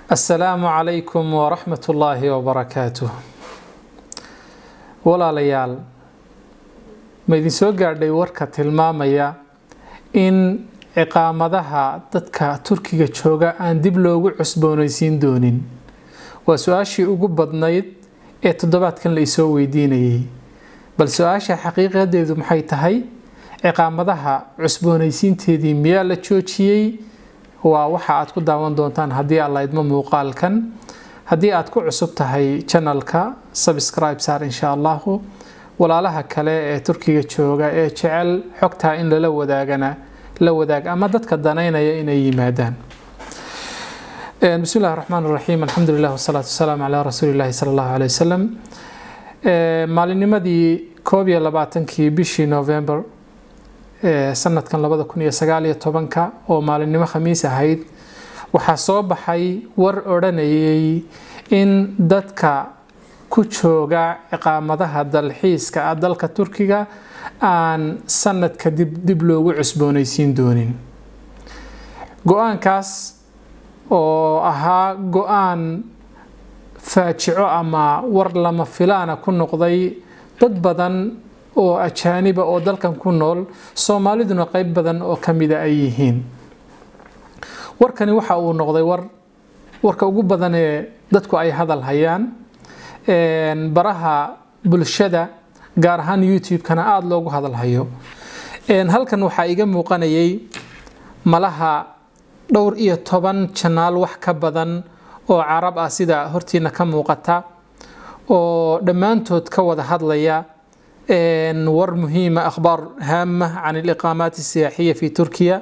asalaamu calaykum waraxmat ullaahi wabarakaatuh walaalayaal ma idin soo gaadhay warka tilmaamaya in ciqaamadaha dadka turkiga jooga aan dib loogu cusboonaysiin doonin waa su-aashii ugu badnayd ee toddobaadkan la isoo weydiinayay bal su-aasha xaqiiqadeedu maxay tahay ciqaamadaha cusboonaysiinteedii miyaa la joojiyey waa waxa aad ku daawan doontaan haddii aad laydmo muuqaalkan haddii aad ku cusub tahay janalka subscribe saar insha allahu walaalaha kale ee turkiga jooga ee jecel xogtaa in lala wadaagana la wadaag ama dadka danaynaya inay yimaadaan bismi illahi raxmaan raxiim alxamdu lilah wasalaatu wasalaamu calaa rasuuli llahi sala allahu aley wasalam maalinimadii koob iyo labaatankii bishii november sanadkan labada kun iyo sagaal iyo tobanka oo maalinimo khamiis ahayd waxaa soo baxay war odhanayay in dadka ku jooga ciqaamadaha dalxiiska ah dalka turkiga aan sanad kadib dib loogu cusboonaysiin doonin go-aankaas oo ahaa go-aan faajico ama war lama filaana ku noqday dad badan oo ajaaniba oo dalkan ku nool soomaaliduna qeyb badan oo kamida ay yihiin warkani waxa uu noqday war warka ugu badan ee dadku ay hadal hayaan baraha bulshada gaar ahaan youtube-kana aada loogu hadal hayo halkan waxaa iga muuqanayay malaha dhowr iyo toban janaal wax ka badan oo carab ah sida hortiina ka muuqata oo dhammaantood ka wada hadlaya war muhiima akhbaar haama can aliqaamaat الsiyaaxiya fi turkiya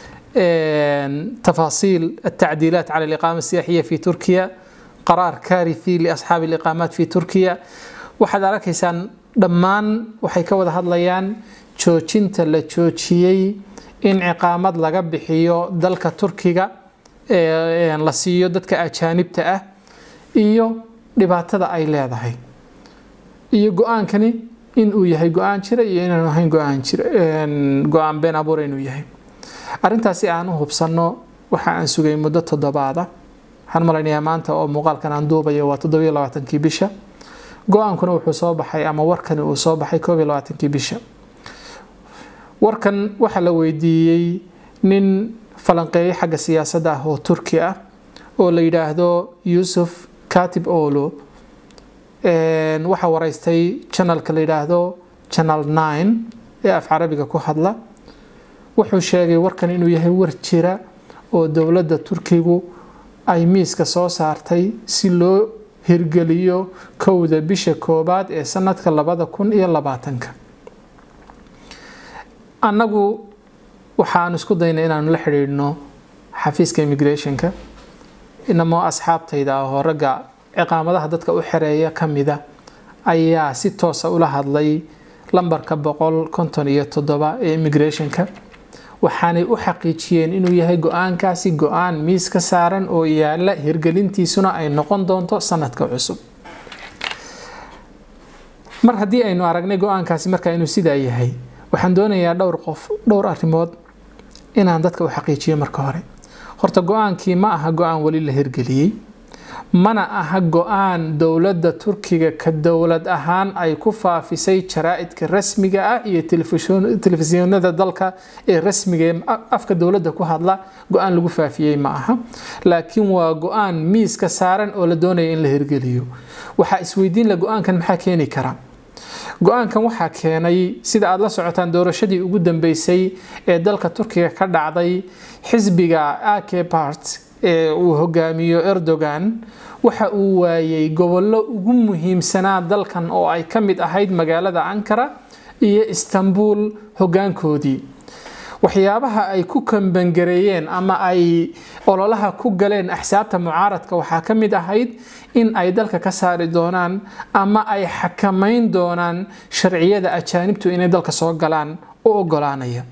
tafaasiil الtacdiilaat cala aliqaama الsiyaaxiya fi turkiya qaraar kaarithi liasxaabi aliqaamaat fi turkiya waxaad arkaysaan dhammaan waxay ka wada hadlayaan joojinta la joojiyey in ciqaamad laga bixiyo dalka turkiga la siiyo dadka ajaanibta ah iyo dhibaatada ay leedahay iyo go-aankani inuu yahay go-aan jira iyo inaanu ahayn go-aan jira go-aan been abuura inuu yahay arrintaasi aan u hubsanno waxa aan sugay muddo toddobaada waxaan malaynayaa maanta oo muuqaalkan aan duubayo waa toddobiyo labaatankii bisha go-aankuna wuxuu soo baxay ama warkani uu soo baxay koob iyo labaatankii bisha warkan waxaa la weydiiyey nin falanqeeye xagga siyaasadda ah oo turki ah oo la yidhaahdo yuusuf katib olo waxaa waraystay janalka la yidhaahdo janal nine ee af carabiga ku hadla wuxuu sheegay warkan inuu yahay war jira oo dowladda turkigu ay miiska soo saartay si loo hirgeliyo kowda bisha koobaad ee sanadka labada kun iyo labaatanka annagu waxaan isku daynay inaanu la xidhiidhno xafiiska immigrationka inamoo asxaabtayda ah oo ragga ciqaamadaha dadka u xereeya ka mida ayaa si toosa ula hadlay lambarka boqol konton iyo toddoba ee immigrationka waxaanay u xaqiijiyeen inuu yahay go-aankaasi go-aan miis ka saaran oo yaala hirgelintiisuna ay noqon doonto sanadka cusub mar haddii aynu aragnay go-aankaasi markaa inuu sidaa yahay waxaan doonayaa dhowr qof dhowr arrimood inaan dadka u xaqiijiyo marka hore horta go-aankii ma aha go-aan weli la hirgeliyey mana aha go-aan dowladda turkiga ka dowlad ahaan ay ku faafisay jaraa-idka rasmiga ah iyo telefisyoonada dalka ee rasmiga ee afka dowladda ku hadla go-aan lagu faafiyey ma aha laakiin waa go-aan miiska saaran oo la doonaya in la hirgeliyo waxaa isweydiin la go-aankan maxaa keeni kara go-aankan waxaa keenay sida aada la socotaan doorashadii ugu dambeysay ee dalka turkiga ka dhacday xisbiga ak part ee uu hogaamiyo erdogan waxa uu waayay gobollo ugu muhiimsanaa dalkan oo ay ka mid ahayd magaalada ankara iyo istanbul hogaankoodii waxyaabaha ay ku kambangareeyeen ama ay ololaha ku galeen axsaabta mucaaradka waxaa ka mid ahayd in ay dalka ka saari doonaan ama ay xakamayn doonaan sharciyada ajaanibtu inay dalka soo galaan u ogolaanaya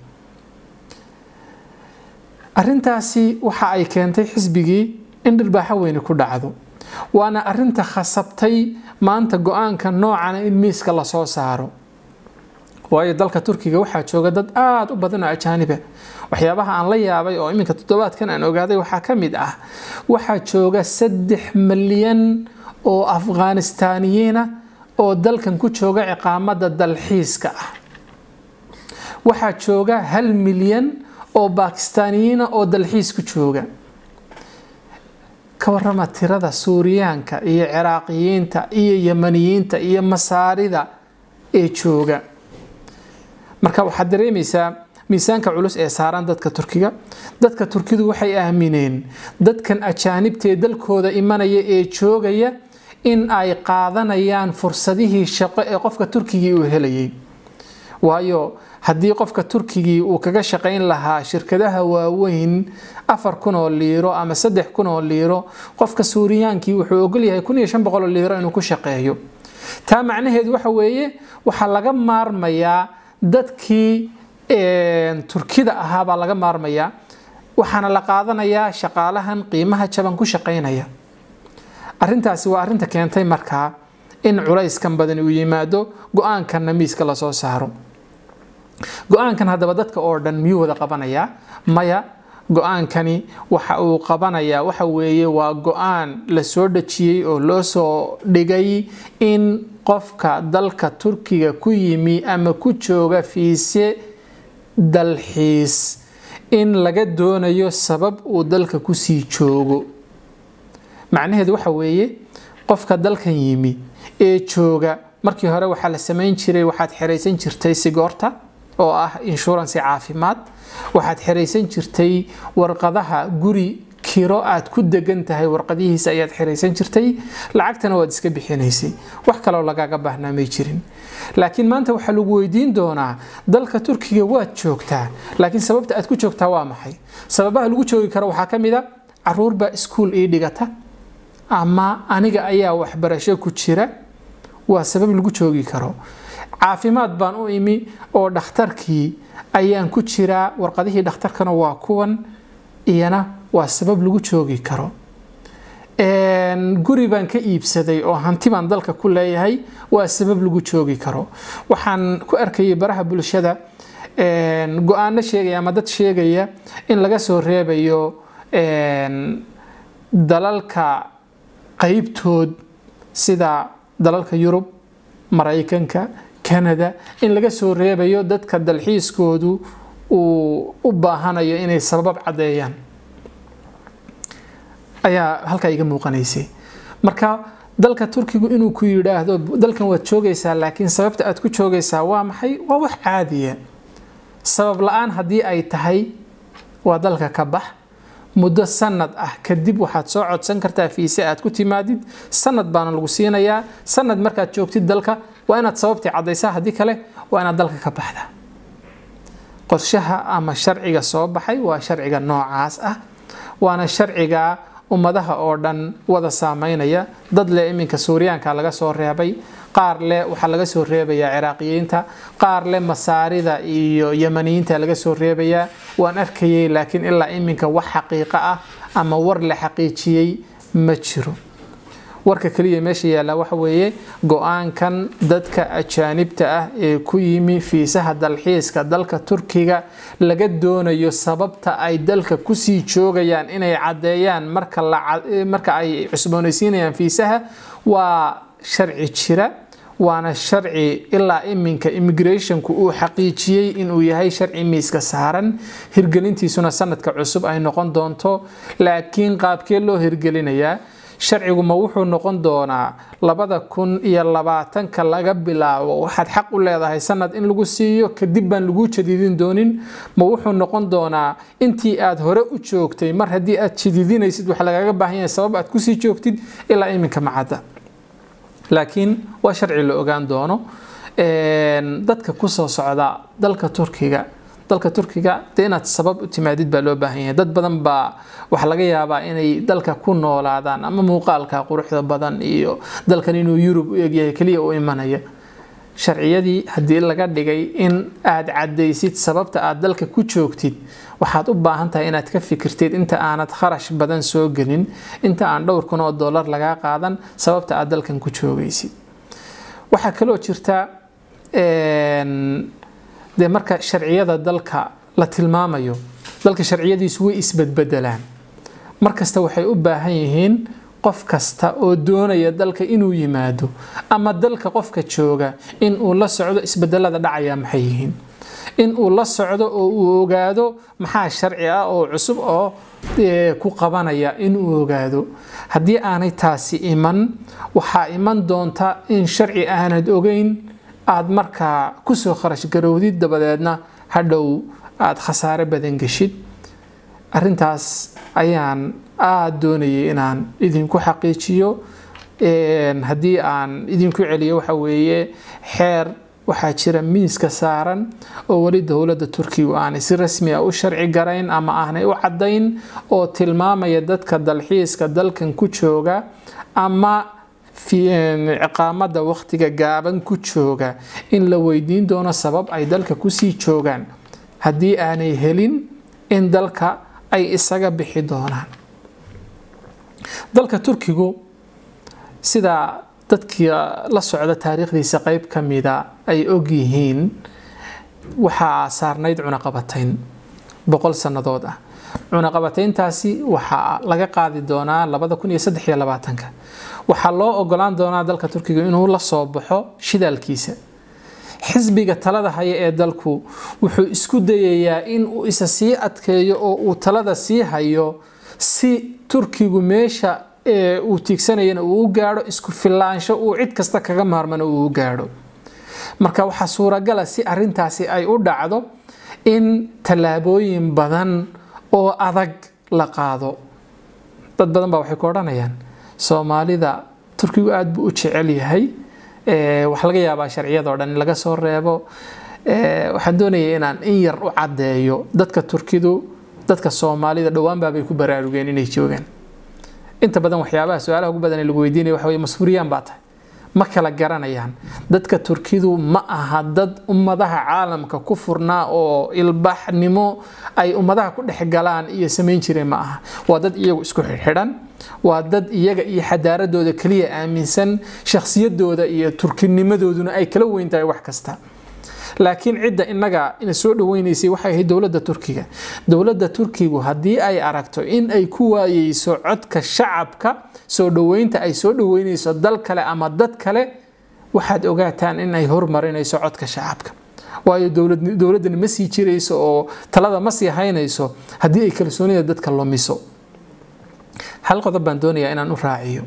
arrintaasi waxa ay keentay xisbigii in dhirbaaxo weyni ku dhacdo waana arinta khasabtay maanta go-aanka noocana in miiska lasoo saaro waayo dalka turkiga waxaa jooga dad aada u badan oo ajaaniba waxyaabaha aan la yaabay oo iminka toddobaadkan aan ogaaday waxaa ka mid ah waxaa jooga saddex milyan oo afghanistaaniyiina oo dalkan ku jooga ciqaamada dalxiiska ah waxaa jooga hal milyan oo bakistaaniyiina oo dalxiis ku jooga ka warama tirada suuriyaanka iyo ciraaqiyiinta iyo yamaniyiinta iyo masaarida ee jooga marka waxaad dareemaysaa miisaanka culus ee saaran dadka turkiga dadka turkidu waxay aamineen dadkan ajaanibtaee dalkooda imanaya ee joogaya in ay qaadanayaan fursadihii shaqo ee qofka turkigii uu helayay waayo haddii qofka turkigii uu kaga shaqayn lahaa shirkadaha waaweyn afar kun oo liiro ama saddex kun oo liiro qofka suuriyaankii wuxuu ogolyahay kun iyo shan boqol oo liiro inuu ku shaqeeyo taa macnaheedu waxa weeye waxaa laga maarmayaa dadkii turkida ahaa baa laga maarmayaa waxaana la qaadanayaa shaqaalahan qiimaha jaban ku shaqaynaya arintaasi waa arinta keentay markaa in culayskan badani uu yimaado go-aankanna miiska lasoo saaro go-aankan haddaba dadka oo dhan miyuu wada qabanayaa maya go-aankani waxa uu qabanayaa waxa weeye waa go-aan la soo dhajiyey oo loo soo dhigay in qofka dalka turkiga ku yimi ama ku jooga fiise dalxiis in laga doonayo sabab uu dalka kusii joogo macnaheedu waxa weeye qofka dalkan yimi ee jooga markii hore waxaa la samayn jiray waxaad xeraysan jirtay sigoorta oo ah inshuransi caafimaad waxaad xeraysan jirtay warqadaha guri kiro aad ku degan tahay warqadihiisa ayaad xeraysan jirtay lacagtana waad iska bixinaysay wax kaloo lagaaga baahnaa may jirin laakiin maanta waxaa lagu weydiin doonaa dalka turkiga waad joogtaa laakiin sababta aad ku joogtaa waa maxay sababaha lagu joogi karo waxaa ka mid a caruurbaa iskuul ii dhigata ama aniga ayaa waxbarasho ku jira waa sabab lagu joogi karo caafimaad baan u imi oo dhakhtarkii ayaan ku jiraa warqadihii dhakhtarkana waa kuwan iyana waa sabab lagu joogi karo guri baan ka iibsaday oo hanti baan dalka ku leeyahay waa sabab lagu joogi karo waxaan ku arkayay baraha bulshada go-aano sheegaya ama dad sheegaya in laga soo reebayo dalalka qaybtood sida dalalka yurub maraykanka canada in laga soo reebayo dadka dalxiiskoodu uu u baahanayo inay sabab caddeeyaan ayaa halkaa iga muuqanaysay marka dalka turkigu inuu ku yidhaahdo dalkan waad joogaysaa laakiin sababta aad ku joogaysaa waa maxay waa wax caadiya sabab la-aan haddii ay tahay waa dalka ka bax muddo sanad ah kadib waxaad soo codsan kartaa fiise aad ku timaadid sanad baana lagu siinayaa sanad markaad joogtid dalka waa inaad sababtii caddaysaa haddii kale waa inaad dalka ka baxda qorshaha ama sharciga soo baxay waa sharciga noocaas ah waana sharciga ummadaha oo dhan wada saameynaya dad leh iminka suuriyaanka laga soo reebay qaar leh waxaa laga soo reebayaa ciraaqiyiinta qaar leh masaarida iyo yamaniyiinta laga soo reebayaa waan arkayay laakiin ilaa iminka wax xaqiiqo ah ama war la xaqiijiyey ma jiro warka kaliya meesha yaalla waxa weeye go-aankan dadka ajaanibta ah ee ku yimi fiisaha dalxiiska dalka turkiga laga doonayo sababta ay dalka kusii joogayaan inay caddeeyaan marka ay cusboonaysiinayaan fiisaha waa sharci jira waana sharci ilaa iminka immigrationku uu xaqiijiyey inuu yahay sharci miiska saaran hirgelintiisuna sanadka cusub ay noqon doonto laakiin qaabkee loo hirgelinayaa sharcigu ma wuxuu noqon doonaa labada kun iyo labaatanka laga bilaabo waxaad xaq u leedahay sanad in lagu siiyo kadib baan lagu jadiidin doonin ma wuxuu noqon doonaa intii aad hore u joogtay mar haddii aad jadiidinaysid waxa lagaga baahan yahay sabab aad kusii joogtid ilaa iminka macadda laakiin waa sharci la ogaan doono dadka kusoo socda dalka turkiga dalka turkiga dee inaad sabab u timaadid baa loo baahan yahay dad badan baa waxaa laga yaabaa inay dalka ku noolaadaan ama muuqaalka quruxda badan iyo dalkan inuu yurub u egyahay keliya u imanaya sharciyadii haddii laga dhigay in aad caddaysid sababta aad dalka ku joogtid waxaad u baahan tahay inaad ka fikirtid inta aanad kharash badan soo gelin inta aan dhowr kun oo dollar lagaa qaadan sababta aad dalkan ku joogaysid waxaa kaloo jirta dee marka sharciyada dalka la tilmaamayo dalka sharciyadiisu way isbedbedelaan markasta waxay u baahan yihiin qof kasta oo doonaya dalka inuu yimaado ama dalka qofka jooga in uu la socdo isbedelada dhacaya maxay yihiin in uu la socdo oo uu ogaado maxaa sharci ah oo cusub oo ku qabanaya in uu ogaado haddii aanay taasi iman waxaa iman doonta in sharci aanad ogeyn aad markaa kusoo kharash garowdid dabadeedna hadhow aada khasaare badan geshid arintaas ayaan aada doonayay inaan idinku xaqiijiyo haddii aan idinku celiyo waxa weeye xeer waxaa jira miiska saaran oo weli dowladda turkigu aanay si rasmi ah u sharci garayn ama aanay u caddayn oo tilmaamaya dadka dalxiiska dalkan ku jooga ama ciqaamada waqtiga gaaban ku jooga in la weydiin doono sabab ay dalka kusii joogaan haddii aanay helin in dalka ay isaga bixi doonaan dalka turkigu sida dadkii la socda taariikhdiisa qeyb ka mida ay ogyihiin waxaa saarnayd cunaqabatayn boqol sannadood ah cunaqabatayntaasi waxaa laga qaadi doonaa labada kun iyo saddex iyo labaatanka waxaa loo ogolaan doonaa dalka turkiga inuu la soo baxo shidaalkiisa xisbiga talada haya ee dalku wuxuu isku dayayaa in uu isa sii adkeeyo oo uu talada sii hayo si turkigu meesha uu tiigsanayana uu u gaadho isku filaansho uu cid kasta kaga maarmano uu u gaadho marka waxaa suuragala si arintaasi ay u dhacdo in tallaabooyin badan oo adag la qaado dad badan baa waxay ku odhanayaan soomaalida turkigu aada buu u jecel yahay waxaa laga yaabaa sharciyadoo dhan in laga soo reebo waxaan doonaya inaan in yar u caddeeyo dadka turkidu dadka soomaalida dhowaanbaabay ku baraarugeen inay joogaan inta badan waxyaabaha su-aalaha ugu badan ee lagu weydiinaya waxa weye mas-uuriyaan baa tahay ma kala garanayaan dadka turkidu ma aha dad ummadaha caalamka ku furnaa oo ilbaxnimo ay ummadaha ku dhex galaan iyo samayn jireen ma aha waa dad iyagu isku xidhan waa dad iyaga iyo xadaaradooda keliya aaminsan shakhsiyadooda iyo turkinimadooduna ay kala weyn tahay wax kasta laakiin cidda inaga ina soo dhaweynaysay waxay ahayd dowladda turkiga dowladda turkigu haddii ay aragto in ay ku waayeyso codka shacabka soo dhaweynta ay soo dhaweynayso dal kale ama dad kale waxaad ogaataan in ay hormarinayso codka shacabka waayo dowladdani ma sii jirayso oo talada ma sii haynayso haddii ay kalsoonida dadka lumiso hal qodob baan doonayaa inaan u raaciyo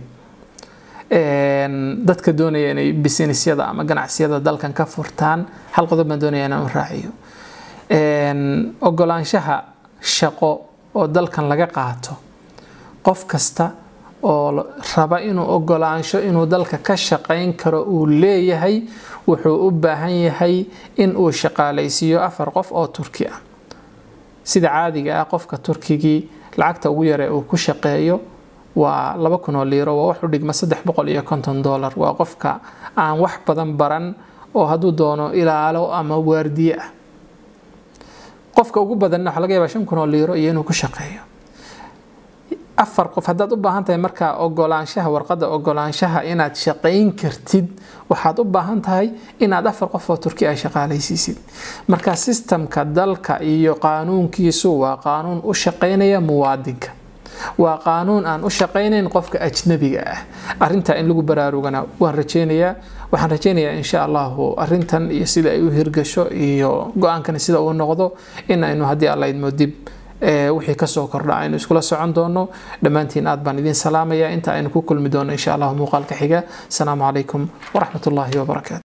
dadka doonaya inay businessyada ama ganacsiyada dalkan ka furtaan hal qodob baan doonaya inaan u raaciyo ogolaanshaha shaqo oo dalkan laga qaato qof kasta oo raba inuu ogolaansho inuu dalka ka shaqayn karo uu leeyahay wuxuu u baahan yahay in uu shaqaalaysiiyo afar qof oo turki ah sida caadiga ah qofka turkigii lacagta ugu yare uu ku shaqeeyo waa laba kun oo liiro waa wax u dhigma saddex boqol iyo konton dollar waa qofka aan wax badan baran oo hadduu doono ilaalo ama waardiye ah qofka ugu badanna waxaa laga yaabaa shan kun oo liiro iyo inuu ku shaqeeyo afar qof haddaad u baahan tahay markaa ogolaanshaha warqadda ogolaanshaha inaad shaqayn kartid waxaad u baahan tahay inaad afar qof oo turki ay shaqaalaysiisid marka sistamka dalka iyo qaanuunkiisu waa qaanuun u shaqaynaya muwaadinka waa qaanuun aan u shaqaynayn qofka ajnabiga ah arintaa in lagu baraarugana waan rajeynayaa waxaan rajeynayaa insha allahu arintan iyo sida ay u hirgasho iyo go-aankani sida uu noqdo in aynu haddii alla idmo dib wixii kasoo kordha aynu iskula socon doono dhammaantiin aad baan idin salaamaya inta aynu ku kulmi doono insha allahu muuqaalka xiga asalaamu calaykum waraxmat ullaahi wabarakaatu